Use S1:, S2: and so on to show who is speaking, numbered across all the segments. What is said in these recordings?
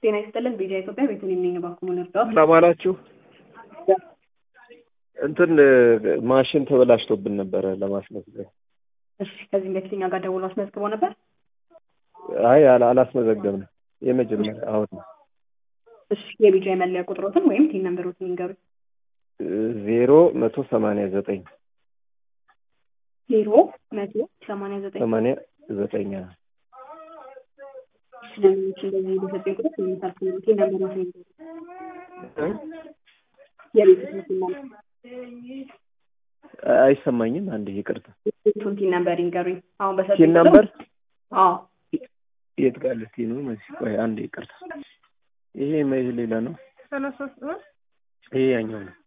S1: ጤና ይስጥልን። ቤዛ ኢትዮጵያ ቤቱን የሚኝ ባኩሙ ልርዳው።
S2: ሰላም አላችሁ። እንትን ማሽን ተበላሽቶብን ነበረ ለማስመዝገብ።
S1: እሺ፣ ከዚህም በፊት እኛ ጋር ደውሎ አስመዝግቦ ነበር።
S2: አይ አላ- አላስመዘገብንም። የመጀመሪያ አሁን ነው።
S1: እሺ፣ የቢጃ የመለያ ቁጥሮትን ወይም ቲን ነምበሮትን ይንገሩ።
S2: ዜሮ መቶ ሰማንያ ዘጠኝ
S1: ዜሮ መቶ ሰማንያ ዘጠኝ
S2: ሰማንያ ዘጠኝ
S1: ስለሚች እንደዚህ በሰጠኝ ቁጥር ስምንት ቲን ነምበሮትን ይንገሩ። የቤት ስምና
S2: አይሰማኝም። አንድ ይቅርታ።
S1: ቤቱን ቲን ነምበር ይንገሩኝ። አሁን በሰጠኝ
S2: ቲን ነምበር
S1: አዎ
S2: የት ጋር ልትይ ነው? መሲ ቆይ አንድ ይቅርታ። ይሄ መይህ ሌላ ነው። ይሄ ያኛው ነው።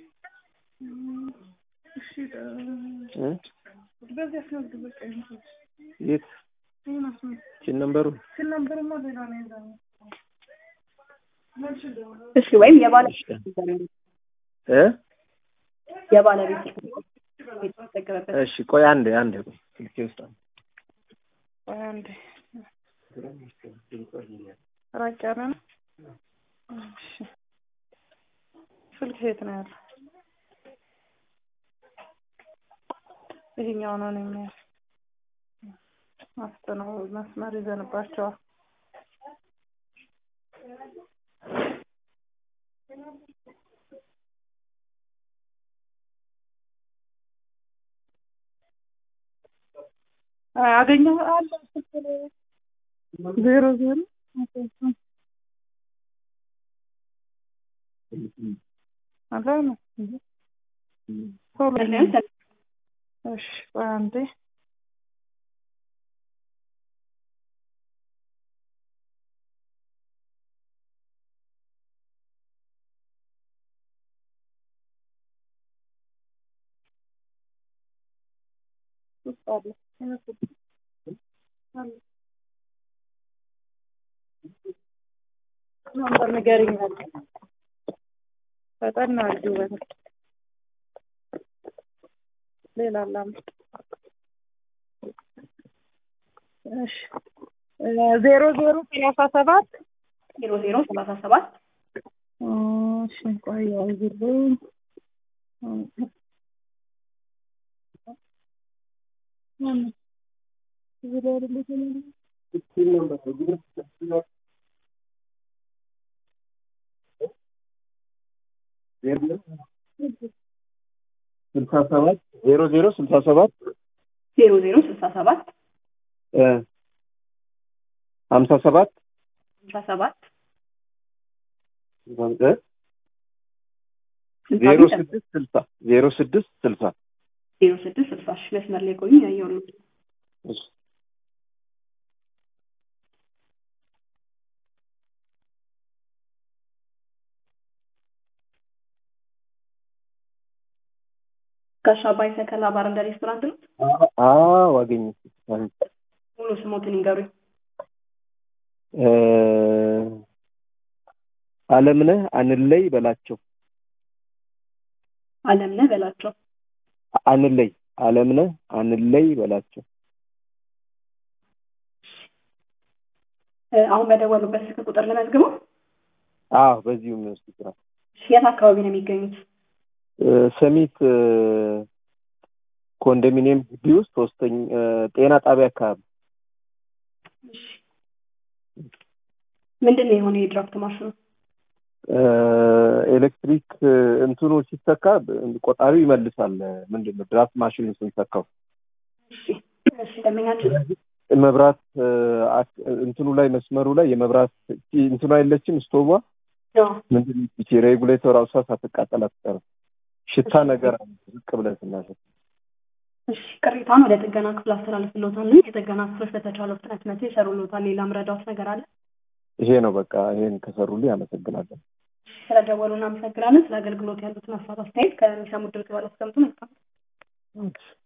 S2: እ? የት ቲን ነምበሩ
S1: እሺ፣ ወይም የባለቤት
S2: እ?
S1: የባለቤት የተጠቀመበት
S2: እሺ ቆይ አንድ አንድ ቆይ ስልኬ ውስጥ አለ።
S3: አንድ ራቅ ያለ ነው። እሺ ስልክ የት ነው ያለው? ይሄኛው ነው ነው የሚያል አፍጥነው መስመር ይዘንባቸዋል። አገኘው አለ ስልክ ላይ ዜሮ ዜሮ አለ ነው ቶሎ እሺ ቆይ አንዴ ውስጥ አለ አለ ነበር ንገሪኝ አለ ፈጠን አድርጊው በል ሌላ አላም እሺ ዜሮ ዜሮ ሰላሳ ሰባት
S1: ዜሮ ዜሮ ሰላሳ ሰባት
S3: እሺ ቆይ ያዝልኝ
S2: ስልሳ ሰባት ዜሮ ዜሮ ስልሳ ሰባት
S1: ዜሮ ዜሮ ስልሳ ሰባት
S2: እ ሀምሳ ሰባት
S1: ስልሳ ሰባት
S2: እ ዜሮ ስድስት ስልሳ ዜሮ ስድስት ስልሳ
S1: ዜሮ ስድስት ስልሳ ሺ መስመር ላይ ቆዩ ያየው ነው
S2: እሺ
S1: ጋሻ አባይ ሰከላ ባር እንደ ሬስቶራንት ነው።
S2: አዎ አገኘሁት።
S1: ሙሉ ስሞትን ይንገሩኝ።
S2: እ አለምነህ አንለይ በላቸው
S1: አለምነህ በላቸው።
S2: አንለይ አለምነህ አንለይ በላቸው
S1: እ አሁን በደወሉበት ስልክ ቁጥር ለመዝግበው።
S2: አዎ በዚሁ የሚወስድ ስራ
S1: የት አካባቢ ነው የሚገኙት?
S2: እ ሰሚት እ ኮንዶሚኒየም ግቢ ውስጥ ሶስተኛ እ ጤና ጣቢያ አካባቢ
S1: ምንድን ነው የሆነ የድራፍት ማሽኑ?
S2: እ ኤሌክትሪክ እ እንትኑ ሲተካ ቆጣሪው ይመልሳል። ምንድን ነው ድራፍት ማሽኑ ስንሰካው
S1: እሺ እሺ ደንበኛችን
S2: መብራት እ አክ- እንትኑ ላይ መስመሩ ላይ የመብራት እንትኑ አይለችም ስቶቧ
S1: ያው
S2: ምንድን ነው ይቺ ሬጉሌተር አውሳ ሳትቃጠል አትቀርም። ሽታ ነገር አለ ዝቅ ብለን ስናሸት።
S1: እሺ ቅሬታውን ወደ ጥገና ክፍል አስተላልፍልዎታለሁ። የጥገና ክፍሎች በተቻለው ፍጥነት መጥተው ይሰሩልዎታል። ሌላ ምረዳዎት ነገር አለ?
S2: ይሄ ነው በቃ። ይሄን ከሰሩልኝ አመሰግናለሁ።
S1: ስለደወሉ እናመሰግናለን። ስለ አገልግሎት ያሉትን ሀሳብ አስተያየት ከሚሰሙት ድርግ ባለ አስቀምጡ። መልካም